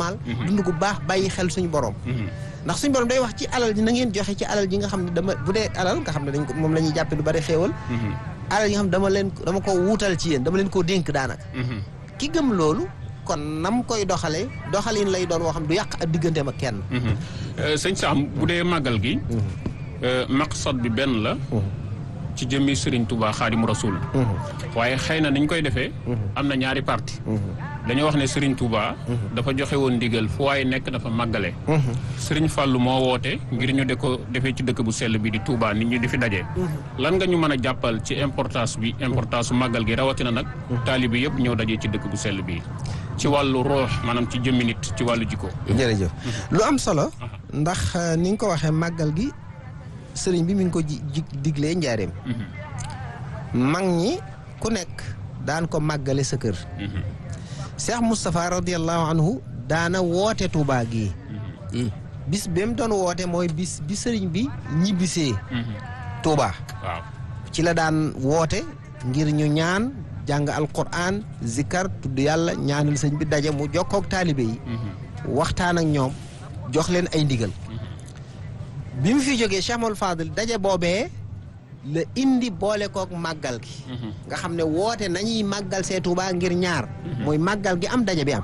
normal dund gu baax bàyyi xel suñu borom ndax suñu borom day wax ci alal ji na ngeen joxe ci alal ji nga xam ne dama bu dee alal nga xam ne dañ ko moom la ñuy jàppe lu bari xéewal alal yi nga xam ne dama leen dama ko wuutal ci yéen dama leen koo dénk daanaka ki gëm loolu kon nam koy doxalee doxalin lay doon woo xam du yàq ak digganteem ak kenn sëñ Sam bu dee màggal gi maqsad bi benn la ci jëmmi Serigne Touba Xaadimu Rasul waaye xëy na niñ koy defee am na ñaari parti dañoo wax ne Serigne Touba dafa joxe woon ndigal fu waaye nekk dafa màggale Serigne Fallou moo woote ngir ñu de ko defee ci dëkk bu sell bi di Touba nit ñi di fi daje lan nga ñu mën a jàppal ci importance bi importance su màggal gi rawatina nag taalibe yëpp ñëw daje ci dëkk bu sell bi ci wàllu roox maanaam ci jëmmi nit ci wàllu jikko jërëjëf lu am solo ndax ni nga ko waxee màggal gi sëriñ bi mi ngi ko ji diglee njaareem mag ñi ku nekk daan ko màggale sa kër Cheikh Moustapha radiallahu anhu daana woote Touba gii bis bi mu doon woote mooy bis bi sëriñ bi ñibbisee Touba waaw ci la daan woote ngir ñu ñaan jàng alquran zikar tudd yàlla ñaanal sëñ bi daje mu jokkoog taalibe yi waxtaan ak ñoom jox leen ay ndigal bi mu fi jógee Cheikh Mouhamadou Fadil daje boobee la indi boole kook màggal gi nga xam ne woote nañuy màggal see Tuubaa ngir ñaar mooy màggal gi am daje bi am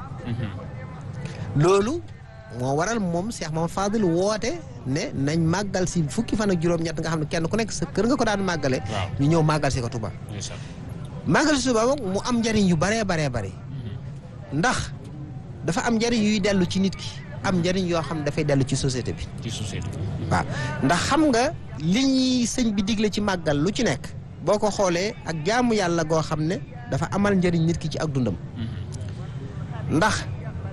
loolu moo waral moom Cheikh Mouhamadou Fadil woote ne nañ màggal si fukki fan ak juróom-ñett nga xam ne kenn ku nekk sa kër nga ko daan màggale ñu ñëw màggal si ko Tuubaa màggal si Tuubaa mu am njariñ yu baree baree bari ndax dafa am njariñ yuy dellu ci nit ki am njariñ yoo xam ne dafay dellu ci société bi ci société waaw ndax xam nga li ñuy sëñ bi digle ci màggal lu ci nekk boo ko xoolee ak jaamu yàlla goo xam ne dafa amal njariñ nit ki ci ak dundam ndax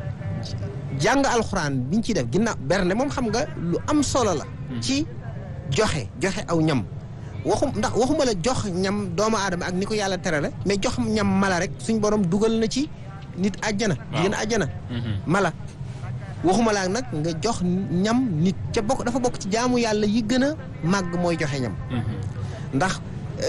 jàng alxuraan biñ ciy def ginnaaw bernde moom xam nga lu am solo la ci joxe joxe aw ñam waxum ndax waxuma la jox ñam doomu aadama ak ni ko yàlla terale mais jox ñam mala rek suñ borom dugal na ci nit àjjana jigéen àjjana mala waxuma laa nag nga jox ñam nit ca bokk dafa bokk ci jaamu yàlla yi gën a màgg mooy joxe ñam ndax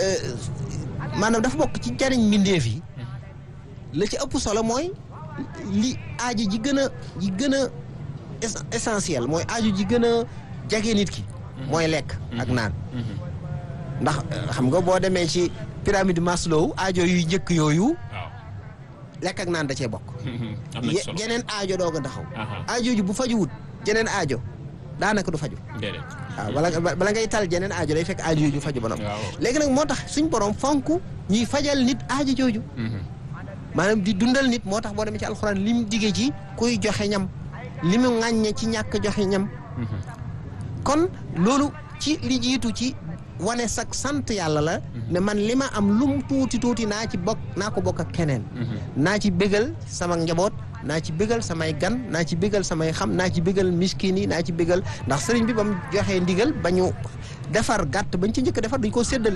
maanaam dafa bokk ci jariñ mbindeef yi la ci ëpp solo mooy li aaju ji gën a ji gën a essentiel mooy aaju ji gën a jege nit ki mooy lekk ak naan ndax xam nga boo demee ci pyramide Maslow aajo yu njëkk yooyu lekk ak naan da cee bokk jeneen aajo doog a taxaw aajo ji bu fajuwut jeneen aajo daanaka du faju waaw bala bala ngay tal jeneen aajo day fekk aajo ju faju ba noppi léegi nag moo tax suñ borom fonk ñuy fajal nit aajo jooju maanaam di dundal nit moo tax boo demee ci alxuraan li mu digee ci kuy joxe ñam li mu ŋàññe ci ñàkk joxe ñam kon loolu ci li jiitu ci wane sax sant yàlla la ne man li ma am lum tuuti tuuti naa ci bokk naa ko bokk ak keneen naa ci bégal sama njaboot naa ci bégal samay gan naa ci bégal samay xam naa ci bégal miskin yi naa ci bégal ndax sëriñ bi ba mu joxee ndigal ba ñu defar gàtt bañ ci njëkk defar dañ koo séddale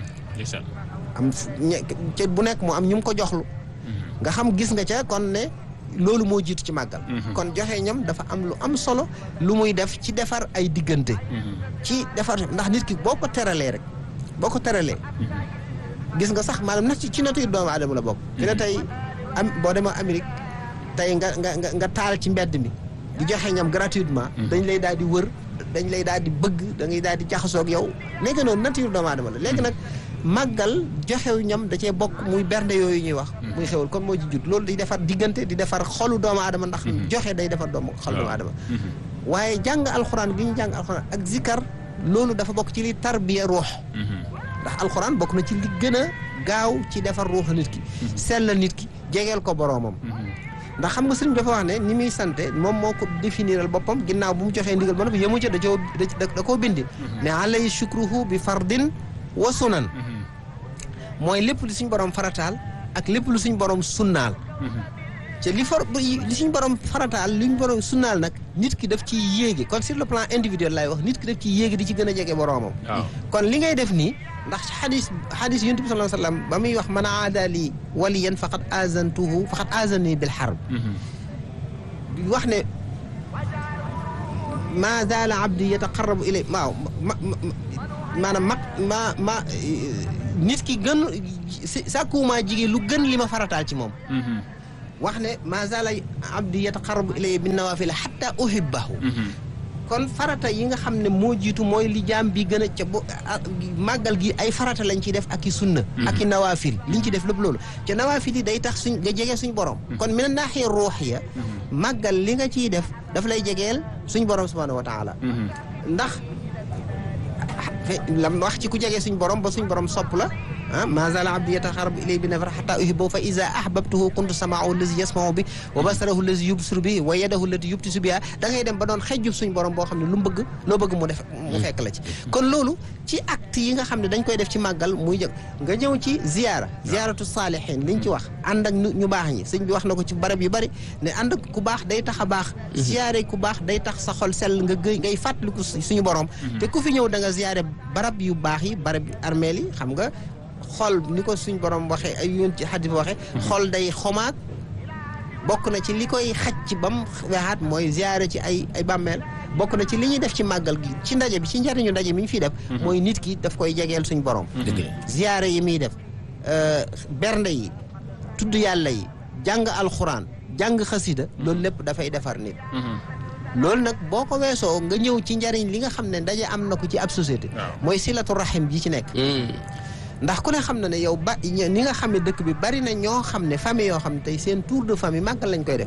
am ca bu nekk mu am ñu mu ko joxlu nga xam gis nga ca kon ne loolu moo jiitu ci màggal kon joxe ñam dafa am lu am solo lu muy def ci defar ay diggante ci defar ndax nit ki boo ko teralee rek boo ko teralee gis nga sax maanaam na ci nature doomu aadama la bokk fi ne tey am boo demee Amérique tey nga nga nga nga taal ci mbedd mi di joxe ñam gratuitement dañ lay daal di wër dañ lay daal di bëgg da ngay daal di jaxasoog yow léegi noonu nature doomu aadama la léegi nag màggal joxew ñam da cee bokk muy bernde yooyu ñuy wax muy xewal kon moo ci jut loolu di defar diggante di defar xolu doomu aadama ndax joxe day defar doomu xolu doomu aadama waaye jàng alxuraan gi ñu jàng alxuraan ak zikar loolu dafa bokk ci li tarbiya ruux ndax alxuraan bokk na ci li gën a gaaw ci defar ruux nit ki sellal nit ki jegeel ko boroomam ndax xam nga sëriñ dafa wax ne ni muy sante moom moo ko définiral boppam ginnaaw bu mu joxee ndigal ba noppi yemu ca da coo da koo bindi ne alay shukruhu bi fardin wa sunan mooy lépp lu suñ borom farataal ak lépp lu suñ borom sunnaal te li for li suñ borom farataal li ñu borom sunnaal nag nit ki daf ci yéege kon sur le plan individuel laay wax nit ki daf ci yéege di ci gën a jege boromam kon li ngay def nii ndax xadis xadis yonent bi sallallahu alayhi wa sallam ba muy wax man aada li waliyan faqad azantuhu faqad azani bil harb wax ne ma zaala abdi yataqarrabu ilay waaw maanaam mag ma ma nit ki gën sàkkuwumaa jigéen lu gën li ma farataal ci moom wax ne ma zala abdi yataqarrabu ilayya bin nawafil hatta uhibbahu kon farata yi nga xam ne moo jiitu mooy li jaam bi gën a ca bo màggal gi ay farata lañ ciy def ak i sunna ak i nawaafil liñ ci def lépp loolu ca nawaafil yi day tax suñ nga jege suñ borom kon mi na naaxee ruuxiya màggal li nga ciy def daf lay jegeel suñ borom subhanahu wa taala ndax lam wax ci ku jege suñ borom ba suñ borom sopp la ah ma zala abdi yataxarrabu ilay bi nafar xata uhibbu fa iza ahbabtuhu kuntu samaahu allazi yasmau bi wa basarahu allazi yubsiru bi wa yadahu allati yubtisu biha da ngay dem ba doon xejjub suñ borom boo xam ne lu mu bëgg loo bëgg mu def mu fekk la ci kon loolu ci acte yi nga xam ne dañ koy def ci màggal muy jëg nga ñëw ci ziyaara ziyaaratu saalihin liñ ci wax ànd ak ñu baax ñi sëñ bi wax na ko ci barab yu bari ne ànd ak ku baax day tax a baax ziyaare ku baax day tax sa xol sell nga gëy ngay fàttaliku suñu borom te ku fi ñëw da nga ziyaare barab yu baax yi barab armeel yi xam nga xol ni ko suñ borom waxee ay yoon ci xadis bi waxee xol day xomaat bokk na ci li koy xaj ci bam weexaat mooy ziyaare ci ay ay bàmmeel bokk na ci li ñuy def ci màggal gi ci ndaje bi ci njariñu ndaje mi ñu fiy def mooy nit ki daf koy jegeel suñ borom ziyaare yi muy def bernde yi tudd yàlla yi jàng alxuraan jàng xasida loolu lépp dafay defar nit loolu nag boo ko weesoo nga ñëw ci njariñ li nga xam ne ndaje am na ko ci ab société mooy silatu rahim ji ci nekk ndax ku ne xam na ne yow ba ni nga xam ne dëkk bi bari na ñoo xam ne famille yoo xam ne tey seen tour de famille màggal lañ koy def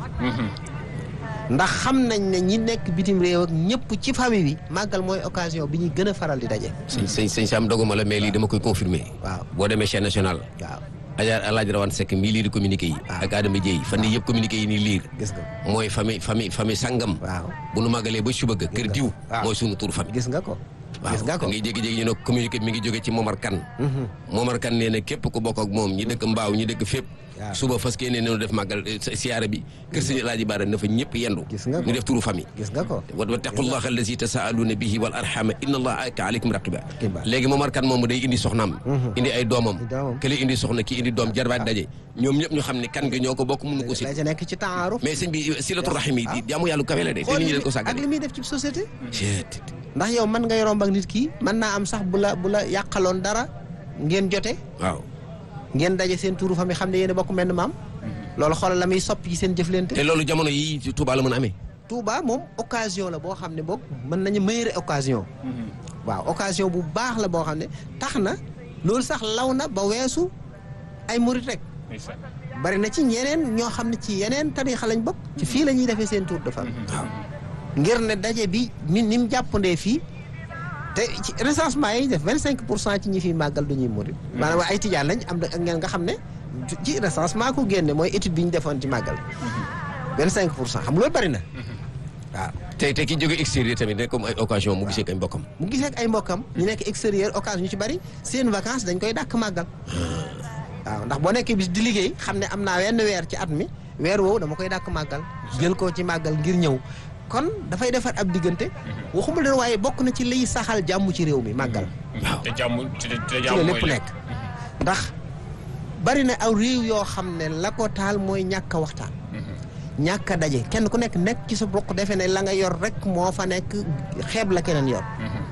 ndax xam nañ ne ñi nekk bitim réew ak ñëpp ci famille bi màggal mooy occasion bi ñuy gën a faral di daje sëñ sëñ sëñ Sam doguma la mais lii dama koy confirmer waaw boo demee chaîne nationale waaw Adja Alaaji Rawane Seck mii liir communiqué yi ak Adama Dieye fan yii yëpp communiqué yi nii liir gis nga mooy famille famille famille sangam waaw bu nu màggalee ba suba ga kër diw waaw. mooy sunu tur famille gis nga ko gis nga ko ngay jékki-jékki ñu ne communiqué mi ngi jóge ci Momar Kane Momar Kane nee na képp ku bokk ak moom ñi dëkk mbaaw ñi dëkk fépp waaw. suba fas kee ne nenu def màggal eh, siyaara bi kër sëñ Alaaji Baara na fa ñëpp yendu Gis nga ko. ñu def turu famille gis nga ko wa wattaqullaha allazi tasaaluuna bihi wal arhama inna allaha ka aleykum raqiba Raqiba. léegi Momar Kane moom day indi soxnaam indi ay doomam Ay doomam. kële indi soxna ki indi doom jarbaat daje ñoom ñëpp ñu xam ne kan gi ñoo ko bokk mënu ko si la ca nekk ci taaruf mais sëñ bi silatu rahim yi di jaamu yàlla kawe la de te xool nit ñi li dañ ko ak sàggane li muy def ci société Chet. ndax yow mën ngay romb ak nit ki mën naa am sax bu la bu la yàqaloon dara ngeen jote waaw ngeen daje seen tuuru famille xam ne yéen a bokk menn maam loolu xoolal la muy sopp ci seen jëflante te loolu jamono yi ci Touba la mën a amee Touba moom occasion la boo xam ne boog mën nañu meilleure occasion waaw occasion bu baax la boo xam ne tax na loolu sax law na ba weesu ay murit rek bari na ci ñeneen ñoo xam ne ci yeneen tarixa lañ bokk ci fii la ñuy defee seen tour de famille waaw ngir ne daje bi ni ni mu jàppandee fii te ci recensement yi def vingt cinq pour cent ci ñi fiy màggal du ñuy murit maanaam ay tijaan lañ am na ak ngeen nga xam ne ci recensement ko génne mooy étude bi ñu defoon ci màggal vingt cinq pour cent xam nga loolu bari na waaw te te ki jóge extérieur tamit rek comme ay occasion mu gisee ak ay mbokkam mu gisee ak ay mbokkam ñu nekk extérieur occasion ñu ci bari seen vacances dañ koy dàkk màggal waaw ndax boo nekkee bis di liggéey xam ne am naa wenn weer ci at mi weer woowu dama koy dàkk màggal jël ko ci màggal ngir ñëw kon dafay defar ab diggante waxuma leen waaye bokk na ci liy saxal jàmm ci réew mi màggal waaw te jàmm te te ci la jàmm mooy lépp nekk ndax bari na aw réew yoo xam ne la ko taal mooy ñàkk a waxtaan ñàkk a daje kenn ku nekk nekk ci sa bokk defe ne la nga yor rek moo fa nekk xeeb la keneen yor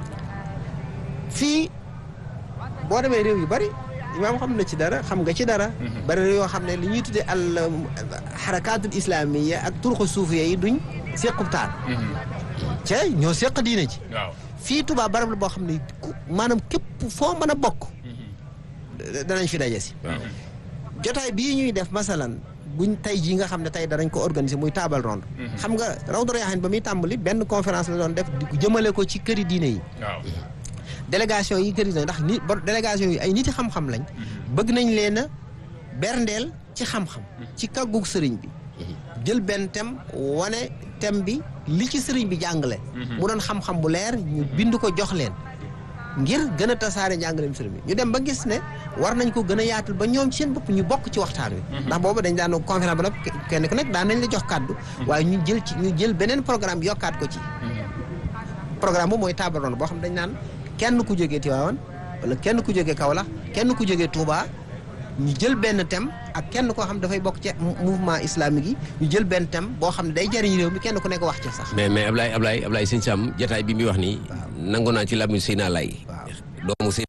fii boo demee réew yu bari imaam xam na ci dara xam nga ci dara bari réew yoo xam ne li ñuy tuddee al xarakaatul islaamiya ak turxu suufiya yi duñ séqub taal ca ñoo séq diine ci waaw fii Touba barab la boo xam ne ku maanaam képp foo mën a bokk danañ fi daje si waaw jotaay bii ñuy def masalan buñ tey jii nga xam ne tey danañ ko organiser muy table ronde xam nga Rawdu Rayaahin ba muy tàmbali benn conférence la doon def di ko jëmale ko ci këri diine yi waaw délégation yi këri diine ndax ni ba délégation yi ay niti xam-xam lañ bëgg nañ leen a berndeel ci xam-xam ci kaggug sëriñ bi jël benn thème wane thème bi li ci sëriñ bi jàngale mu doon xam-xam bu leer ñu bind ko jox leen ngir gën a tasaare njàngaleem sëriñ bi ñu dem ba gis ne war nañ ko gën a yaatal ba ñoom ci seen bopp ñu bokk ci waxtaan wi ndax boobu dañ daan conférence ba nag kenn ku nekk daan nañ la jox kàddu waaye ñu jël ci ñu jël beneen programme yokkaat ko ci programme bu mooy table ronde boo xam dañ naan kenn ku jógee Tivaouane wala kenn ku jógee Kaolack kenn ku jógee Touba ñu jël benn thème ak kenn koo xam dafay bokk ci mouvement islamique yi ñu jël benn thème boo xam ne day jariñ réew mi kenn ku nekk wax ci sax mais mais Ablaye Ablaye Ablaye sëñ Sam jataay bi muy wax nii nangu naa ci làmmiñ Seyna Laay waaw doomu Seyna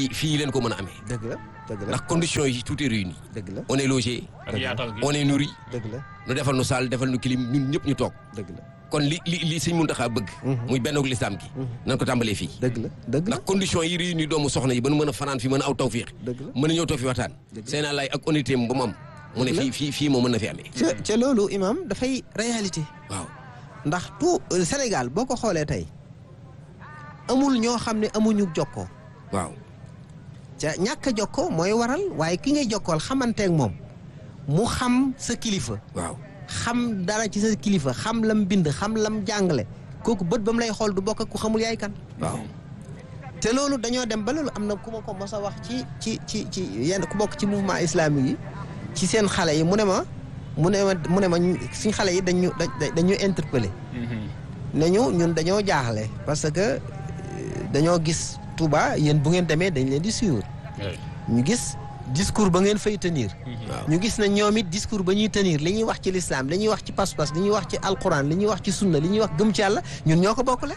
fii fii leen ko mën a amee dëgg la dëgg la ndax conditions yi tout est réuni dëgg la on est logé ak yaatal gi on est nourri dëgg la nu defal nu saal defal nu clim ñun ñëpp ñu toog dëgg la kon li li li sëñ Muntaxa bëgg muy benn lislaam gi nan ko tàmbalee fii dëgg la dëgg la ndax conditions yi réuni doomu soxna yi ba nu mën a fanaan fi mën a aw tawfiix dëgg la mën a ñëw toog fi waxtaan seen laay ak honnêteté ba mu am mu ne fii fii fii moo mën na fi amee ca ca loolu imam dafay réalité waaw ndax tout euh, Sénégal boo ko xoolee tey amul ñoo xam ne amuñu jokkoo waaw ca ñàkk a jokkoo mooy waral waaye ki ngay jokkool xamanteeg moom mu xam sa kilifa waaw xam dara ci sa kilifa xam lam bind xam lam jàngale kooku bët ba mu lay xool du bokk ak ku xamul yaay kan waaw te loolu dañoo dem ba loolu am na ku ma ko mos a wax ci ci ci ci yenn ku bokk ci mouvement islamique yi ci seen xale yi mu ne ma mu ne ma mu ne ma suñ xale yi dañu dañu interpellé ne ñu ñun dañoo jaaxle parce que euh, dañoo gis Touba yéen bu ngeen demee dañ leen di suivre ñu gis discours ba ngeen fay tenir waaw ñu gis na ñoom it discours ba ñuy tenir li ñuy wax ci lislaam li ñuy wax ci pas-pas li ñuy wax ci alquran li ñuy wax ci sunna li ñuy wax gëm ci yàlla ñun ñoo ko bokkule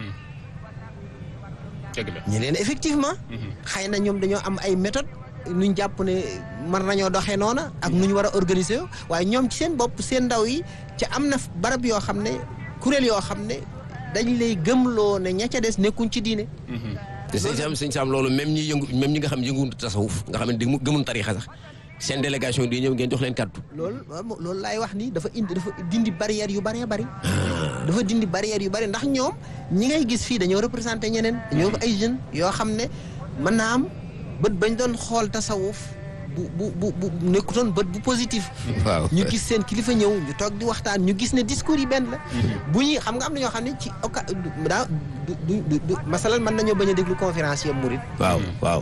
dëgg la ñu leen effectivement xëy na ñoom dañoo am ay méthode nuñ jàpp ne mën nañoo doxee noona ak nu ñu war a organiser wu waaye ñoom ci seen bopp seen ndaw yi ci am na barab yoo xam ne kuréel yoo xam ne dañ lay gëmloo ne ña ca des nekkuñ ci diine te sëñ Sam sëñ Sam loolu même ñi yëngu même ñi nga xam yënguwul tasawuf nga xam ne di gëmun tarixa sax seen délégation di ñëw ngeen jox leen kàddu loolu loolu laay wax ni dafa indi dafa dindi barrière yu bëree bëri dafa dindi barrière yu bëri ndax ñoom ñi ngay gis fii dañoo représenté ñeneen dañoo ko ay jeunes yoo xam ne mën naa am bët bañ doon xool tasawuf bu bu bu bu nekkutoon bët bu positif waaw ñu gis seen kilifa ñëw ñu toog di waxtaan ñu gis ne discours yi benn la bu ñuy xam nga am na ñoo xam ne ci oka daa du du du masalan mën nañoo bañ a déglu conférencier murid waaw waaw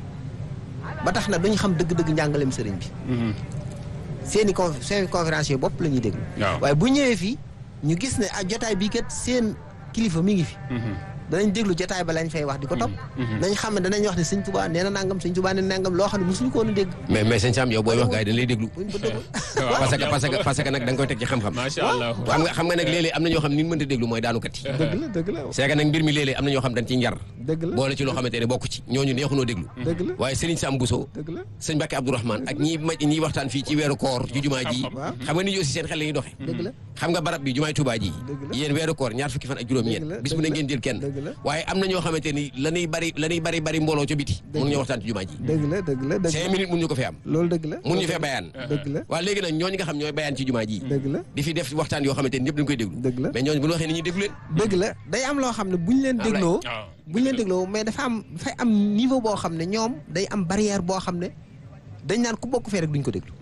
ba tax na duñu xam dëgg-dëgg njàngaleem sëriñ bi seen i con seen conférencier bopp la ñuy déglu waaw waaye bu ñëwee fii ñu gis ne ah jotaay bii kat seen kilifa mi ngi fi danañ déglu jotaay ba lañ fay wax di ko topp nañ xam ne danañ wax ne sëñ Tuubaa nee na nangam sëñ Tuubaa nee na nangam loo xam ne mosuñu ko woon a dégg mais mais sëñ Sam yow booy wax gars yi dañ lay déglu buñ ko déglu parce que parce que parce que nag da nga koy teg ci xam-xam macha allah xam nga xam nga nag léeg-léeg am na ñoo xam ni ñu mënta déglu mooy daanukat yi dëgg la dëgg la c'est que nag mbir mi léeg-léeg am na ñoo xam dañ ci njar dëgg la boole ci loo xamante ne bokk ci ñooñu neexunoo déglu dëgg la waaye Serigne Sam Bousso dëgg la sëñ Mbacke Abdourahmane ak ñi ma ñiy waxtaan fii ci weeru koor ci jumaa ji waaw. xam nga nit ñi aussi seen xel la ñuy doxee dëgg la xam nga barab bi jumaay Touba ji Dëgg la. yéen weeru koor ñaar fukki fan ak juróom Dëgg la, ñeent bis bu ne dëgg la. ngeen jël kenn Dëgg la. waaye am na ñoo xamante ni la ñuy bari la ñuy bari bari mbooloo ca biti mun ñoo waxtaan ci jumaa ji dëgg la dëgg la dëgg cinq la minutes mun ñu ko fi am loolu dëgg la mun ñu fee bayaan dëgg la waaw léegi nag ñooñu nga xam ñooy bayaan ci jumaa ji dëgg la di fi def waxtaan yoo xamante ni ñëpp dañu koy déglu dëgg la mais ñooñu bu ñu waxee ni ñuy déglu leen dëgg la day am loo xam ne buñ leen Ablaye. dégloo waaw buñ leen dégloo mais dafa am dafay am niveau boo xam ne ñoom day am barrière boo xam ne dañ naan ku bokk fee rek duñ ko déglu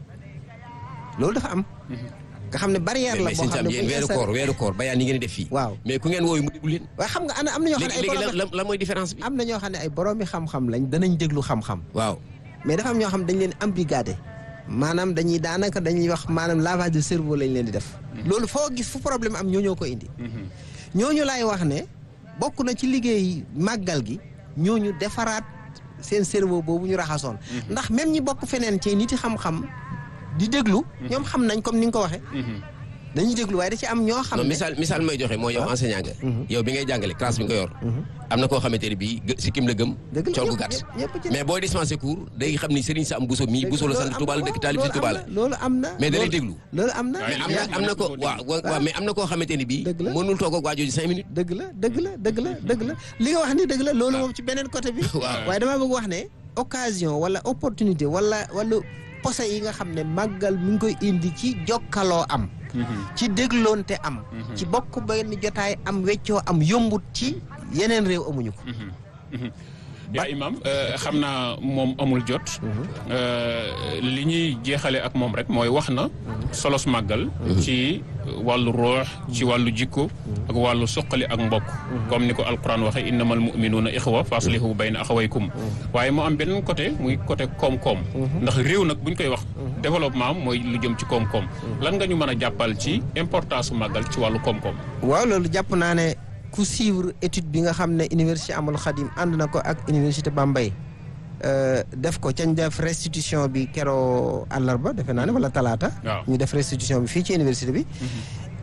loolu dafa am nga xam ne barrière la mais boo sëñ xam Sam ne yéen buñ weeru installé- koor weeru koor bayaan yi ngeen di def fii waaw mais ku ngeen wooyu mu déglu leen waaye xam nga ana am na ñoo xam ne léegi ay léegi borom la la mooy différence bi am na ñoo xam ne ay boroomi xam-xam lañ danañ déglu xam-xam waaw mais dafa am ñoo xam dañ leen embrigadé maanaam dañuy daanaka dañuy wax maanaam lavage de cerveau lañ leen di def loolu foo gis fu problème am ñoo ñoo ko indi ñooñu laay wax ne bokk na ci liggéey màggal gi ñooñu defaraat seen cerveau boobu ñu raxasoon ndax même ñi bokk feneen ci niti xam-xam di déglu ñoom xam nañ comme ni nga ko waxee dañuy déglu waaye da ci am ñoo xam non ne misaal misaal may joxe mooy yow enseignant nga yow bi ngay jàngale classe bi nga ko yor am na koo xamante ne bii gë- sikkim la gëm dëgg la col gu ñëpp- gàtt ñëpp ci mais booy dispensé cours day xam ni Serigne Sam Bousso mii Bousso la sant Touba la dëkk taalib si Touba la loolu am na mais da lay loolu- déglu loolu am na Waaye mais am na am na ko waaw waaw waaw mais am na koo xamante ni bii Dëgg la. mënul toog ak waa jooju cinq minutes dëgg la dëgg la dëgg la dëgg la li nga wax ni dëgg la loolu moom ci beneen côté bi Waaw. waaye damaa bëgg wax ne occasion wala opportunité wala wala posé yi nga xam ne màggal mi ngi koy indi ci jokkaloo am ci dégloonte am ci bokk benn jotaay am weccoo am yombut ci yeneen réew amuñu ko yaa imam euh, xam naa moom amul jot euh, li ñuy jeexale ak moom rek mooy wax na solos màggal ci wàllu roox ci wàllu jikko ak wàllu suqali ak mbokk comme ni ko alquran waxe innamal muminuuna ixwa fa aslihu bayna axawaykum waaye mu am beneen côté muy côté koom-koom ndax réew nag buñ koy wax développement mooy lu jëm ci koom-koom lan nga ñu mën a jàppal ci importance su màggal ci wàllu koom-koom waaw loolu jàpp naa ne ku suivre étude bi nga xam ne université Amadou Khadim ànd na ko ak université Bambey euh, def ko cañ def restitution bi keroo àllarba defe naa ne wala talaata waaw ñu def restitution bi fii ci université bi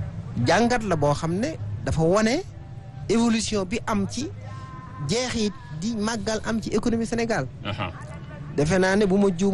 jàngat la boo xam ne dafa wone évolution bi am ci jeexit di màggal am ci économie Sénégal aha defe naa ne bu ma juum